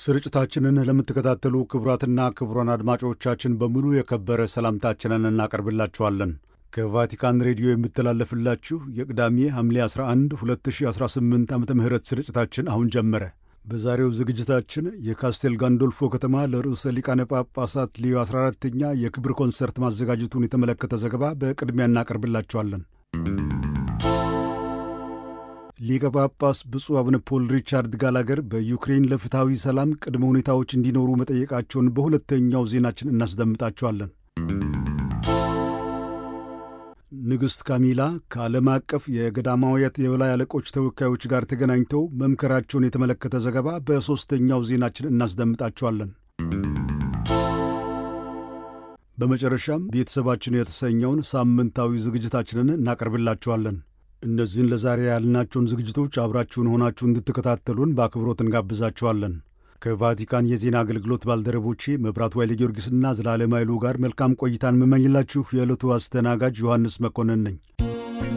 ስርጭታችንን ለምትከታተሉ ክቡራትና ክቡራን አድማጮቻችን በሙሉ የከበረ ሰላምታችንን እናቀርብላችኋለን። ከቫቲካን ሬዲዮ የሚተላለፍላችሁ የቅዳሜ ሐምሌ 11 2018 ዓ ም ስርጭታችን አሁን ጀመረ። በዛሬው ዝግጅታችን የካስቴል ጋንዶልፎ ከተማ ለርዕሰ ሊቃነ ጳጳሳት ሊዮ 14ተኛ የክብር ኮንሰርት ማዘጋጀቱን የተመለከተ ዘገባ በቅድሚያ እናቀርብላችኋለን። ሊቀ ጳጳስ ብፁዕ አቡነ ፖል ሪቻርድ ጋላገር በዩክሬን ለፍትሐዊ ሰላም ቅድመ ሁኔታዎች እንዲኖሩ መጠየቃቸውን በሁለተኛው ዜናችን እናስደምጣቸዋለን። ንግሥት ካሚላ ከዓለም አቀፍ የገዳማውያት የበላይ አለቆች ተወካዮች ጋር ተገናኝተው መምከራቸውን የተመለከተ ዘገባ በሦስተኛው ዜናችን እናስደምጣቸዋለን። በመጨረሻም ቤተሰባችን የተሰኘውን ሳምንታዊ ዝግጅታችንን እናቀርብላችኋለን። እነዚህን ለዛሬ ያልናቸውን ዝግጅቶች አብራችሁን ሆናችሁ እንድትከታተሉን በአክብሮት እንጋብዛችኋለን። ከቫቲካን የዜና አገልግሎት ባልደረቦቼ መብራቱ ኃይለ ጊዮርጊስና ዘላለም ኃይሉ ጋር መልካም ቆይታን የምመኝላችሁ የዕለቱ አስተናጋጅ ዮሐንስ መኮንን ነኝ።